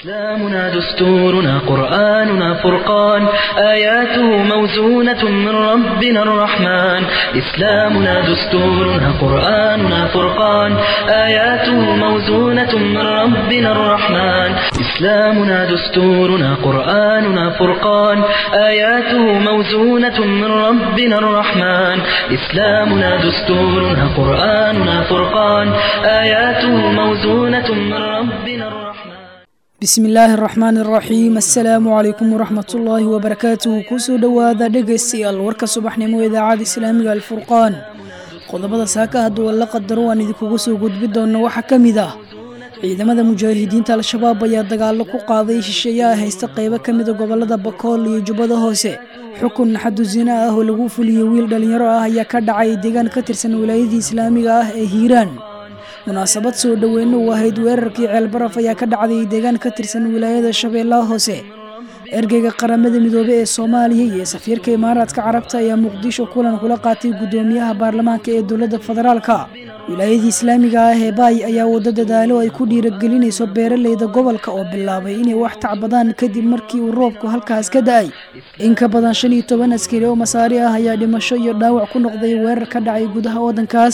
إسلامنا دستورنا قرآننا فرقان آياته موزونة من ربنا الرحمن إسلامنا دستورنا قرآننا فرقان آياته موزونة من ربنا الرحمن إسلامنا دستورنا قرآننا فرقان آياته موزونة من ربنا الرحمن إسلامنا دستورنا قرآننا فرقان آياته موزونة من ربنا الرحمن bismi illaahi araxmaan araxiim assalaamu calaykum waraxmatullaahi wabarakaatuhu kusoo dhowaada dhegaystayaal warka subaxnimo idaacada islaamiga alfurqaan qodobada saaka hadduu alla qadaro aan idinkugu soo gudbi doonno waxaa ka mid ah ciidamada mujaahidiinta al-shabaab ayaa dagaallo ku qaaday shisheeyaha haysta qaybo ka mida gobolada bakool iyo jubbada hoose xukun xadu zina ah oo lagu fuliyey wiil dhallinyaro ah ayaa ka dhacay deegaan ka tirsan wilaayadii islaamiga ah ee hiiraan munaasabad soo dhoweyno u ahayd weerarkii ceelbaraf ayaa ka dhacday deegaan ka tirsan wilaayada shabeellaha hoose ergeyga qaramada midoobe ee soomaaliya iyo safiirka imaaraadka carabta ayaa muqdisho kulan kula qaatay guddoomiyaha baarlamaanka ee dowladda federaalka wilaayadii islaamiga ah ee baay ayaa waddo dadaalo ay ku dhiiragelinayso beeraleyda gobolka oo bilaabay inay wax tacbadaan kadib markii uu roobku halkaas ka da-ay in ka badan shan iyo toban askari oo masaari ah ayaa dhimasho iyo dhaawac ku noqday weerar ka dhacay gudaha waddankaas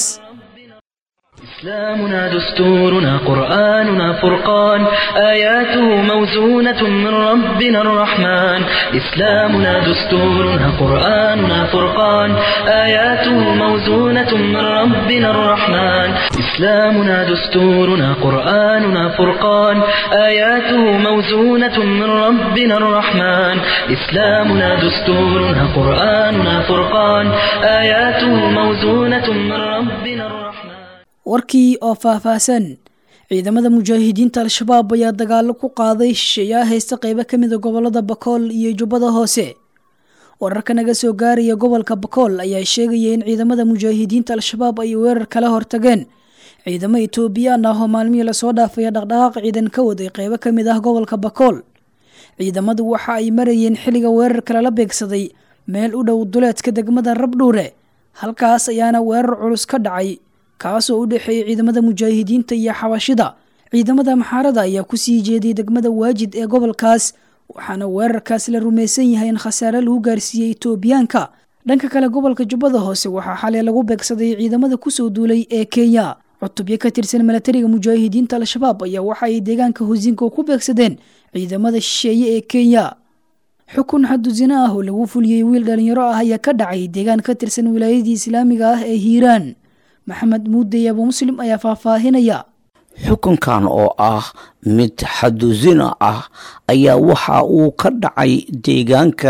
إسلامنا دستورنا قرآننا فرقان آياته موزونة من ربنا الرحمن إسلامنا دستورنا قرآننا فرقان آياته موزونة من ربنا الرحمن إسلامنا دستورنا قرآننا فرقان آياته موزونة من ربنا الرحمن إسلامنا دستورنا قرآننا فرقان آياته موزونة من ربنا الرحمن warkii oo faahfaahsan ciidamada mujaahidiinta al-shabaab ayaa dagaallo ku qaaday shisheeyaha haysta qaybo ka mida gobolada bakool iyo jubbada hoose wararka naga soo gaaraya gobolka bakool ayaa sheegaya in ciidamada mujaahidiinta al-shabaab ay weerar kala hortageen ciidamo etoobiyaan ah oo maalmihii lasoo dhaafaya dhaqdhaqaaq ciidan ka waday qaybo ka mid ah gobolka bakool ciidamadu waxa ay marayeen xilliga weerarka lala beegsaday meel u dhow duleedka degmada rabdhuure halkaas ayaana weerar culus ka dhacay kaasoo u dhexeeyay ciidamada mujaahidiinta iyo xabashida ciidamada maxaarada ayaa kusii jeeday degmada waajid ee gobolkaas waxaana weerarkaas la rumaysan yahay in khasaare lagu gaarsiiyey etoobiyaanka dhanka kale gobolka jubbada hoose waxaa xalay lagu beegsaday ciidamada kusoo duulay ee kenya cutubyo ka tirsan milatariga mujaahidiinta al-shabaab ayaa waxa ay deegaanka hosinka ku beegsadeen ciidamada shisheeye ee kenya xukun xadu zina ah oo lagu fuliyey wiil dhalinyaro ah ayaa ka dhacay deegaan ka tirsan wilaayadii islaamiga ah ee hiiraan maxamed muudey abu muslim ayaa faahfaahinaya xukunkan oo ah mid xaduzina ah ayaa waxa uu ka dhacay deegaanka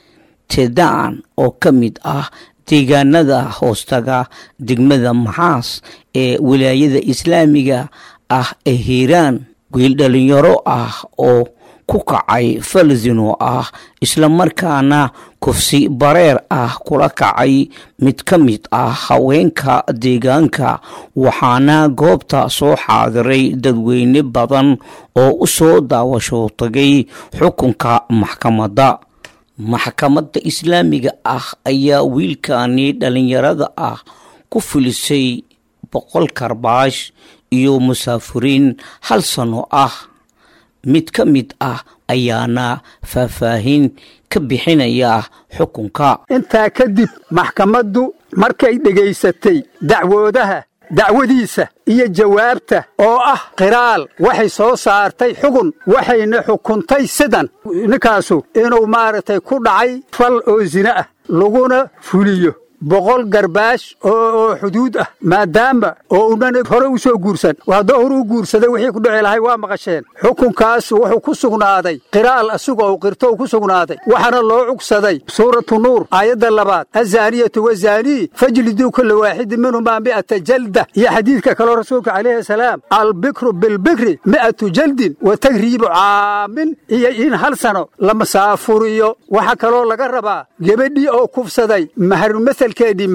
tedaan oo ka mid ah deegaanada hoostaga degmada maxaas ee wilaayada islaamiga ah ee hiiraan wiil dhalinyaro ah oo ku kacay falzino ah islamarkaana kufsi bareer ah kula kacay mid ka mid ah haweenka deegaanka waxaana goobta soo xaadiray dadweyne badan oo u soo daawasho tagay xukunka maxkamadda maxkamadda islaamiga ah ayaa wiilkani dhalinyarada ah ku filisay boqol karbaash iyo musaafuriin hal sano ah mid ka mid ah ayaana faahfaahin ka bixinaya xukunka intaa kadib maxkamaddu markay dhegaysatay dacwoodaha dacwadiisa iyo jawaabta oo ah qiraal waxay soo saartay xugun waxayna xukuntay sidan ninkaasu inuu maaragtay ku dhacay fal oo zine ah laguna fuliyo boqol garbaash oo xuduud ah maadaama oo unan hore u soo guursan haddoo hore u guursaday wixii ku dhici lahay waa maqasheen xukunkaas wuxuu ku sugnaaday qiraal asigoo u qirto u ku sugnaaday waxaana loo cugsaday suuratu nuur aayadda labaad azaaniyatu wazaanii fajliduu kulla waaxidin minhumaa mi'ata jalda iyo xadiidka kaloo rasuulka calayhi salaam albikru bilbikri mi'atu jaldin wa tagriibu caamin iyo in hal sano la masaafuriyo waxaa kaloo laga rabaa gebadhii oo kufsaday maharumahal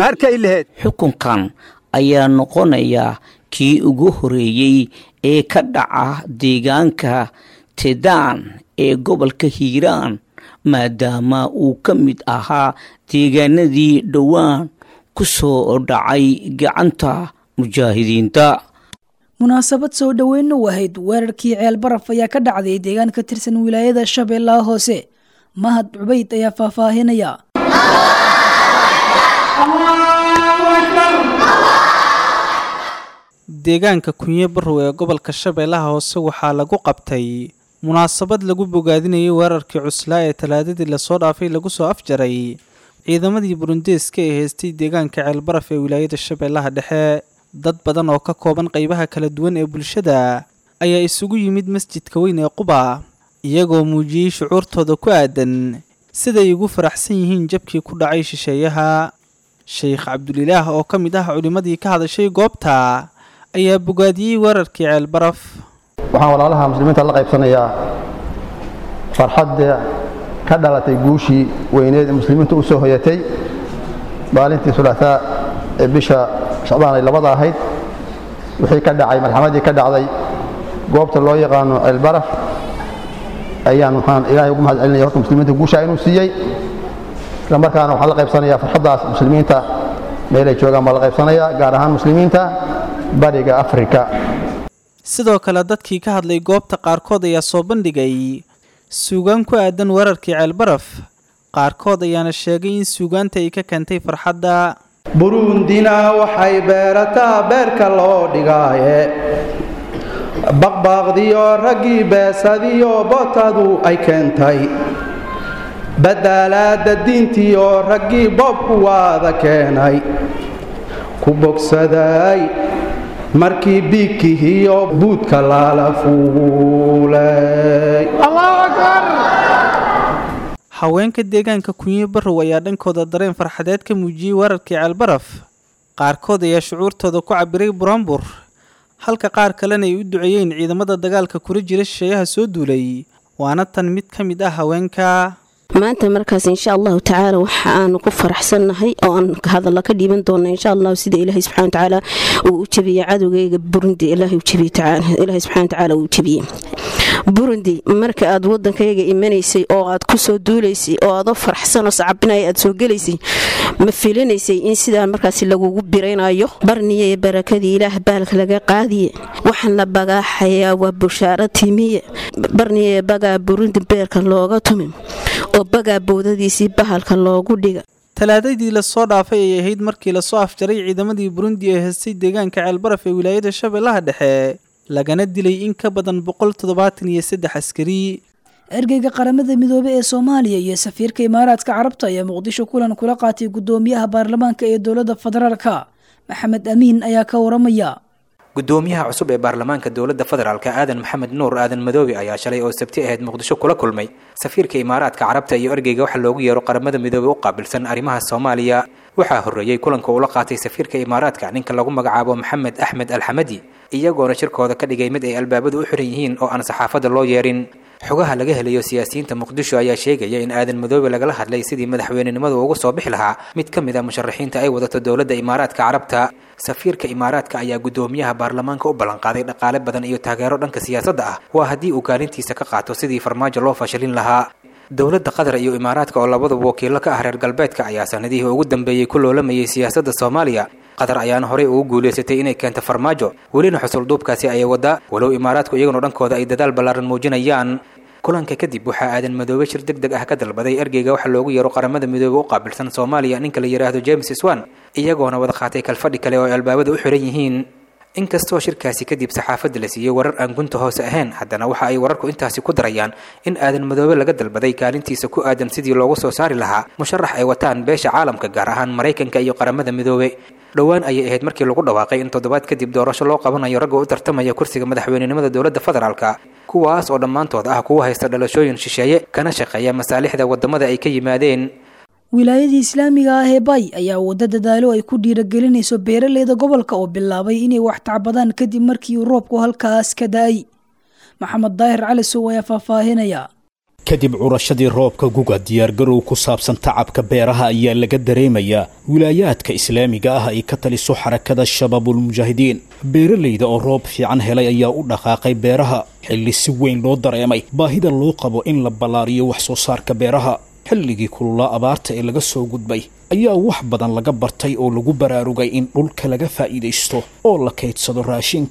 xukunkan ayaa noqonaya kii ugu horeeyey ee ka dhaca deegaanka tedaan ee gobolka hiiraan maadaama uu ka mid ahaa deegaanadii dhowaan ku soo dhacay gacanta mujaahidiinta munaasabad soo dhoweyn u ahayd weerarkii ceel baraf ayaa ka dhacday deegaan ka tirsan wilaayada shabeellaha hoose mahad cubayd ayaa faahfaahinaya deegaanka kunye barrow ee gobolka shabeellaha hoose waxaa lagu qabtay munaasabad lagu bogaadinayay weerarkii cuslaa ee talaadadii lasoo dhaafay lagu soo afjaray ciidamadii burundeeska ee heystay deegaanka ceelbaraf ee wilaayada shabeellaha dhexe dad badan oo ka kooban qeybaha kala duwan ee bulshada ayaa isugu yimid masjidka weyn ee quba iyagoo muujiyey shucuurtooda ku aadan siday ugu faraxsan yihiin jabkii ku dhacay shisheeyaha sheekh cabdulilaah oo ka mid ah culimmadii ka hadashay goobta ayaa bogaadiyey weerarkii ceelbaraf waxaan walaalaha muslimiinta la qaybsanayaa farxadda ka dhalatay guushii weyneed ee muslimiintu u soo hoyatay maalintii sulaataa ee bisha shacbaan ay labada ahayd wixii ka dhacay marxamadii ka dhacday goobta loo yaqaano ceelbaraf ayaan waxaan ilaahay ugu mahad celinaya horta muslimiinta guushaa inuu siiyey isla markaana waxaan la qaybsanayaa farxaddaas muslimiinta meelay joogaan baa la qaybsanayaa gaar ahaan muslimiinta bariga afrika sidoo kale dadkii ka hadlay goobta qaarkood ayaa soo bandhigay suugaan ku aadan weerarkii ceelbaraf qaarkood ayaana sheegay in suugaanta ay ka keentay farxadda burundina waxay beerataa beerka loo dhigaaye baqbaaqdiyo raggii beesadiyo bootadu ay keentay badaalaadda diintiyo raggii boobku waada keenay ku bogsaday markii biigkihiyo buudka lala fuulay haweenka deegaanka kunye barrow ayaa dhankooda dareen farxadeed ka muujiyey weerarkii ceelbaraf qaarkood ayaa shucuurtooda ku cabiray buraanbur halka qaar kalena ay u duceeyeen ciidamada dagaalka kula jira shisheeyaha soo duulay waana tan mid ka mid ah haweenka maanta markaas insha allahu tacaala waxa aanu ku faraxsannahay oo aan hadalla ka dhiiban doona insha allahu sida ilaahay subxana watacaala uu u jebiyey cadowgayga burundi ilaahay u jebiyey ilaahay subxana watacaala uu jebiyey burundi marka aad waddankayga imanaysay oo aad ku soo duulaysay oo aadoo faraxsan oo sacabinaya aad soo gelaysay ma filinaysay in sidaa markaasi lagugu biraynayo barniye barakadii ilaah baalka laga qaadiye waxaan la bagaaxayaa waa bushaaro timiye barniye bagaa burundi beerka looga tumin oo bagaa boodadiisii bahalka loogu dhiga talaadadii lasoo dhaafay ay ahayd markii lasoo afjaray ciidamadii burundi ee heystay deegaanka ceelbaraf ee wilaayada shabeellaha dhexe lagana dilay in ka badan boqol toddobaatan iyo saddex askari ergeyga qaramada midoobey ee soomaaliya iyo safiirka imaaraadka carabta ayaa muqdisho kulan kula qaatay guddoomiyaha baarlamaanka ee dowladda federaalka maxamed amiin ayaa ka waramaya gudoomiyaha cusub ee baarlamaanka dowladda federaalk aadan maxamed nuur aadan madoobe ayaa shalay oo sabti ahayd muqdisho kula kulmay safiirka imaaraadka carabta iyo ergeyga waxa loogu yeero qaramada midoobe u qaabilsan arrimaha soomaaliya waxaa horreeyey kulanka uu la qaatay safiirka imaaraadka ninka lagu magacaabo maxamed axmed alxamadi iyagoona shirkooda ka dhigay mid ay albaabadu u xiran yihiin oo aan saxaafadda loo yeerin xogaha laga helayo siyaasiyiinta muqdisho ayaa sheegaya in aadan madoobe lagala hadlay sidii madaxweynenimadu ugu soo bixi lahaa mid ka mid a musharaxiinta ay wadato dowladda imaaraadka carabta safiirka imaaraadka ayaa guddoomiyaha baarlamaanka u ballanqaaday dhaqaale badan iyo taageero dhanka siyaasadda ah waa haddii uu kaalintiisa ka qaato sidii farmaajo loo fashilin lahaa dowladda qatar iyo imaaraadka oo labaduba wakiilo ka ah reer galbeedka ayaa sanadihii ugu dambeeyey ku loolamayay siyaasadda soomaaliya qatar ayaana horey ugu guulaysatay inay keento farmaajo welina xusulduubkaasi ayay waddaa walow imaaraadku iyaguna dhankooda ay dadaal ballaaran muujinayaan kulanka kadib waxaa aadan madoobe shir deg deg ah ka dalbaday ergeyga waxa loogu yeero qaramada midoobe u qaabilsan soomaaliya ninka la yidhaahdo james swan iyagoona wada qaatay kalfadhi kale oo ay albaabada u xiran yihiin inkastoo shirkaasi kadib saxaafadda la siiyey warar aan gunta hoose ahayn haddana waxa ay wararku intaasi ku darayaan in aadan madoobe laga dalbaday kaalintiisa ku aadan sidii loogu soo saari lahaa musharax ay wataan beesha caalamka gaar ahaan maraykanka iyo qaramada midoobe dhowaan ayay ahayd markii lagu dhawaaqay in toddobaad kadib doorasho loo qabanayo ragga u tartamaya kursiga madaxweynenimada dowladda federaalka kuwaas oo dhammaantood ah kuwa haysta dhalashooyin shisheeye kana shaqeeya masaalixda waddamada ay ka yimaadeen wilaayadii islaamiga ah ee bay ayaa waddo dadaalo ay ku dhiiragelinayso beeraleyda gobolka oo bilaabay inay wax tacbadaan kadib markii uu roobku halkaas ka da-ay maxamed daahir cali sow ayaa faahfaahinaya kadib curashadii roobka guga diyaargarow ku saabsan tacabka beeraha ayaa laga dareemayaa wilaayaadka islaamiga ah ay ka taliso xarakada shabaabulmujaahidiin beeralayda oo roob fiican helay ayaa u dhaqaaqay beeraha xilli si weyn loo dareemay baahida loo qabo in la ballaariyo wax soo saarka beeraha xilligii kululaa abaarta ee laga soo gudbay ayaa wax badan laga bartay oo lagu baraarugay in dhulka laga faa'iidaysto oo la kaydsado raashinka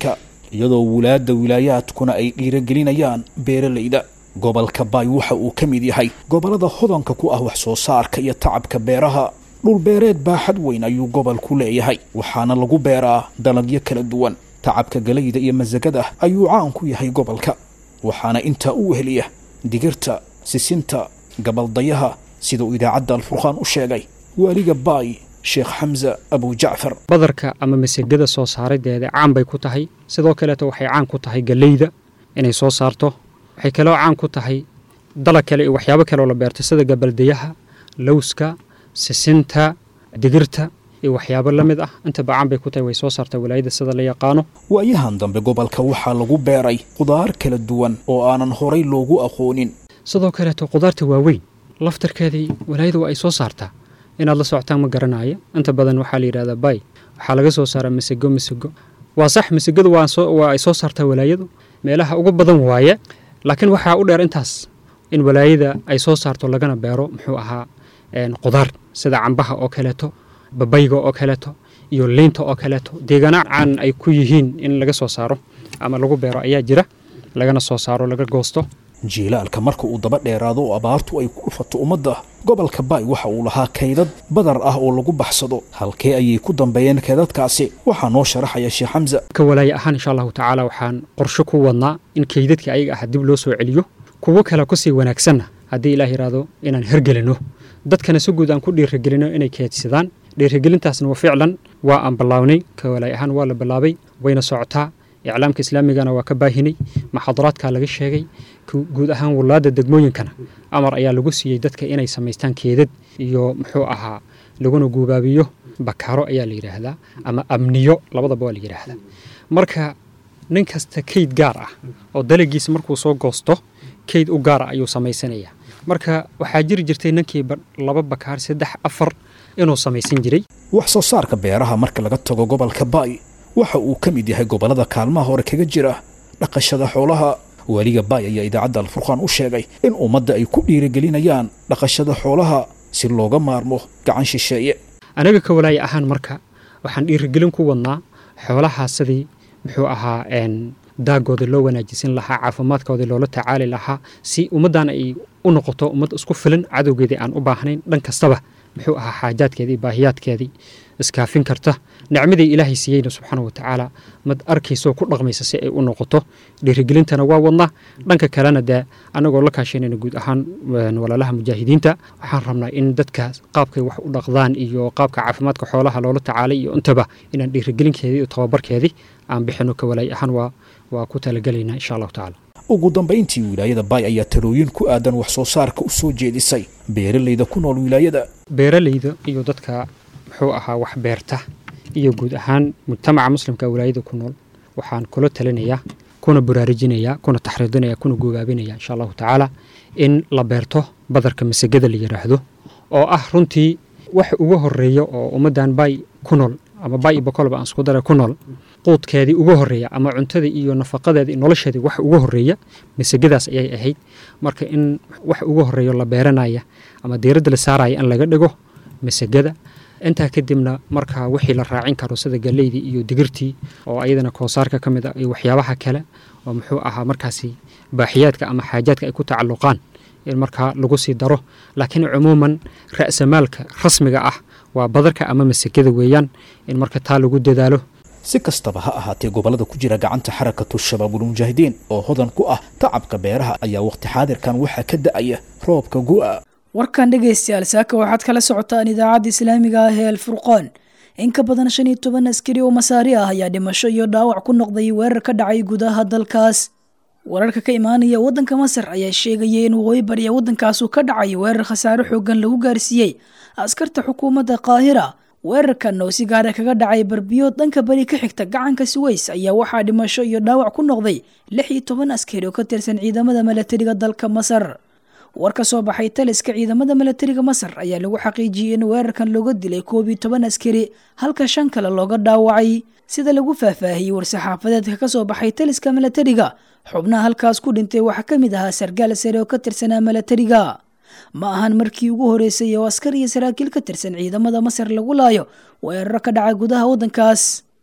iyadoo wulaadda wilaayaadkuna ay dhiiragelinayaan beeralayda gobolka baay waxa uu ka mid yahay gobollada hodanka ku ah wax soo saarka iyo tacabka beeraha dhulbeereed baaxad weyn ayuu gobolku leeyahay waxaana lagu beeraa dalagyo kala duwan tacabka galayda iyo masagada ayuu caan ku yahay gobolka waxaana intaa u weheliya digirta sisinta gabaldayaha sida uu idaacadda alfurqaan u sheegay waaliga baay sheekh xamse abujacfar badarka ama masagada soo saarideeda caan bay ku tahay sidoo kaleeto waxay caan ku tahay galeyda inay soo saarto waxay kaloo caan ku tahay dalag kale iyo waxyaabo kaleoo la beerto sida gabaldayaha lowska sisinta digirta iyo waxyaabo la mid ah intaba caan bay ku tahay way soo saartaa walaayada sida la yaqaano waayahan dambe gobolka waxaa lagu beeray qudaar kala duwan oo aanan horay loogu aqoonin sidoo kaleeto qudaarta waaweyn laftarkeedii walaayada waa ay soo saartaa inaad la socotaan ma garanaayo inta badan waxaa la yidhahdaa bay waxaa laga soo saaraa masego masego waa sax masegadu waa ay soo saartaa walaayadu meelaha ugu badan waaye laakiin waxaa u dheer intaas in walaayada ay soo saarto lagana beero muxuu ahaa qudaar sida cambaha oo kaleeto babayga oo kaleeto iyo liinta oo kaleeto deegaana caan ay ku yihiin in laga soo saaro ama lagu beero ayaa jira lagana soo saaro laga goosto jiilaalka marka uu daba dheeraado oo abaartu ay ku dhufato ummadda gobolka baay waxa uu lahaa kaydad badar ah oo lagu baxsado halkee ayay ku dambeeyeen kaydadkaasi waxaa noo sharaxaya sheekh xamse ka walaaye ahaan insha allahu tacaala waxaan qorsho ku wadnaa in kaydadkii ayaga ah dib loo soo celiyo kuwo kale kusii wanaagsanna haddii ilaah yidhaahdo inaan hergelino dadkana si guud aan ku dhiirigelino inay keedsadaan dhiirigelintaasna waa ficlan waa aan ballaawnay ka walaay ahaan waa la bilaabay wayna socotaa iclaamka islaamigana waa ka baahinay maxaadaraadkaa laga sheegay guud ahaan walaada degmooyinkana amar ayaa lagu siiyey dadka inay samaystaan keedad iyo muxuu ahaa laguna guubaabiyo bakaaro ayaa la yidhaahdaa ama amniyo labadaba waa la yidhaahdaa marka nin kasta kayd gaar ah oo dalagiisa markuu soo goosto kayd u gaara ayuu samaysanayaa marka waxaa jiri jirtay ninkii laba bakaar saddex afar inuu samaysan jiray wax soo saarka beeraha marka laga tago gobolka baay waxa uu ka mid yahay gobollada kaalmaha hore kaga jira dhaqashada xoolaha waaliga baay ayaa idaacadda alfurqaan u sheegay in ummadda ay ku dhiirigelinayaan dhaqashada xoolaha si looga maarmo gacan shisheeye anaga ka walaaya ahaan marka waxaan dhiirigelin ku wadnaa xoolahaa sidii muxuu ahaa daagooda loo wanaajisan lahaa caafimaadkooda loola tacaali lahaa si ummaddan ay u noqoto ummad isku filan cadowgeedii aan u baahnayn dhan kastaba muxuu ahaa xaajaadkeedii baahiyaadkeedii iskaafin karta nicmadii ilaahay siiyeyna subxaana wa tacaala mad arkaysoo ku dhaqmaysa si ay u noqoto dhiirigelintana waa wadnaa dhanka kalena dee annagoo la kaashanayna guud ahaan walaalaha mujaahidiinta waxaan rabnaa in dadka qaabkay wax u dhaqdaan iyo qaabka caafimaadka xoolaha loola tacaalay iyo intaba inaan dhiirigelinkeedii iyo tababarkeedii aan bixino ka walaay ahaan waa waa ku talagelaynaa insha allahu tacaala ugu dambayntii wilaayada baay ayaa talooyin ku aadan wax soo saarka u soo jeedisay beeralayda ku nool wilaayada beeralayda iyo dadka muxuu ahaa wax beerta iyo guud ahaan mujtamaca muslimka wilaayada ku nool waxaan kula talinayaa kuna baraarujinayaa kuna taxriidinayaa kuna gogaabinayaa insha allahu tacaala in la beerto badarka masagada la yidhaahdo oo ah runtii wax uga horeeya oo ummaddan baay ku nool ama baay iyo bokolba aan isku dara ku nool quudkeedii uga horeeya ama cuntadii iyo nafaqadeedii nolosheedii wax uga horeeya masagadaas ayay ahayd marka in wax uga horeeyo la beeranaya ama diiradda la saaraya in laga dhigo masagada intaa kadibna markaa wixii la raacin karo sida galeydii iyo digirtii oo ayadana koosaarka ka mid ah iyo waxyaabaha kale oo muxuu ahaa markaasi baaxiyaadka ama xaajaadka ay ku tacalluqaan in markaa lagu sii daro laakiin cumuuman ra'samaalka rasmiga ah waa badarka ama masagada weeyaan in marka taa lagu dadaalo si kastaba ha ahaatee gobollada ku jira gacanta xarakatu shabaabulmujaahidiin oo hodan ku ah tacabka beeraha ayaa wakhti xaadirkan waxaa ka da'aya roobka gu'a warkan dhegaystayaal saaka waxaad kala socotaan idaacadda islaamiga ah ee alfurqaan in ka badan shan iyo toban askari oo masaari ah ayaa dhimasho iyo dhaawac ku noqday weerar ka dhacay gudaha dalkaas wararka ka imaanaya waddanka masar ayaa sheegaya in waqooyi bariya waddankaasu ka dhacay weerar khasaare xoogan lagu gaarsiiyey askarta xukuumadda qaahira weerarkan oo si gaara kaga dhacay barbiyood dhanka beri ka xigta gacanka suweys ayaa waxaa dhimasho iyo dhaawac ku noqday lix iyo toban askari oo ka tirsan ciidamada milatariga dalka masar war ka soo baxay taliska ciidamada milatariga masar ayaa lagu xaqiijiyey in weerarkan looga dilay koob iyo toban askari halka shan kale looga dhaawacay sida lagu faahfaahiyey war-saxaafadeedka ka soo baxay taliska milatariga xubnaha halkaas ku dhintay waxaa ka mid ahaa sargaal sare oo ka tirsanaa milatariga ma ahan markii ugu horeysay oo askar iyo saraakiil ka tirsan ciidamada masar lagu laayo weeraro ka dhaca gudaha waddankaas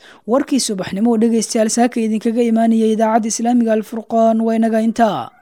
warkii subaxnimo oo dhegaystayaal saaka idinkaga imaanaya idaacadda islaamiga alfurqaan waa inaga intaa